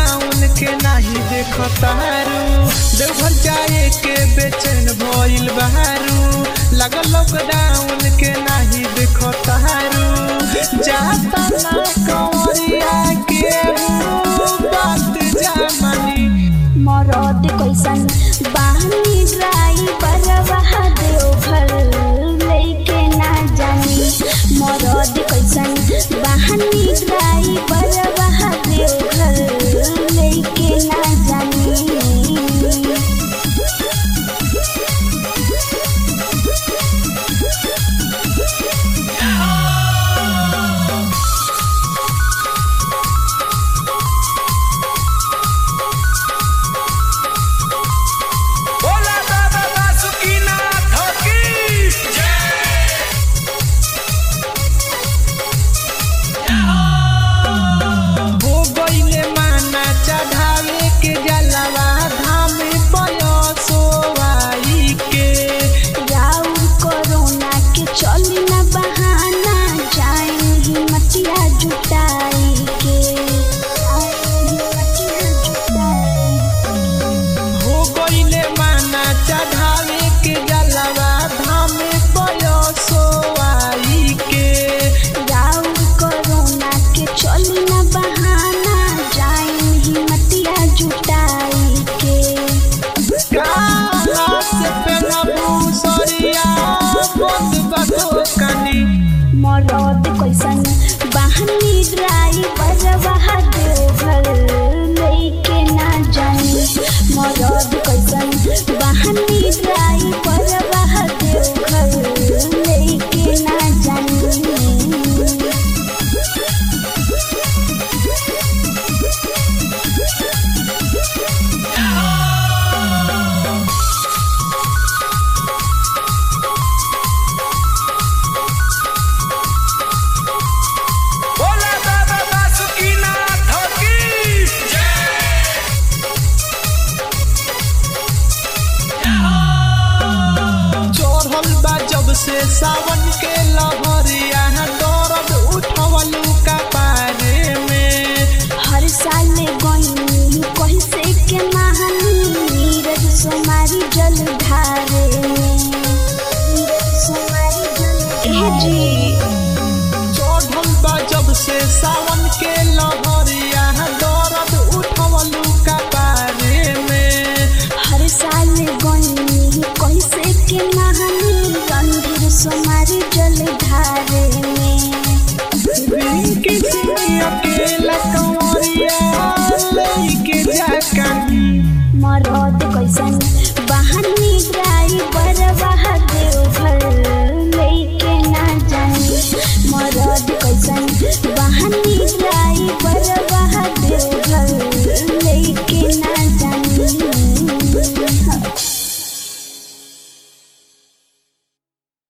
lockdown के नाही देखतारू देवघर जाए के बेचैन भइल बारू लगल लॉकडाउन के नाही देखतारू जाता ना कंवरिया के बात जामनी मरद कैसन बानी ड्राइवर वहा देवघर लेके ना जानी मरद कैसन बानी ड्राइवर वहा देवघर लेके ना जानी बोला बाबा बासुकीनाथ की हो गईले माना चढ़ावे के जलवा धाम पयसोवाई के राउर कोरोना के चली ना बहाना जाए हिम्मतिया जुटाई के जाए हिम्मतिया जुटाई हो गईले माना चढ़ावे के जलवा धाम पयसोवाई के राउर कोरोना के चली ना बहाना जाए हिम्मतिया जुटाई के काला से पेनबू सरिया बंद बदो कनी मरद कैसन बहनी ड्राइवर वहा देवघर लेके ना जानी मरद कैसन बहनी ड्राइवर वहा देवघर लेके ना जानी बोला बाबा बासुकीनाथ की चढ़ल बा जब से सावन के लहरिया दर्द उठवलू का पारे में हर साल गईनी कैसे के महानी नीरज सोमारी जल धारे नीरज सोमारी जल ए जी चढ़ल बा जब से सावन के लहरिया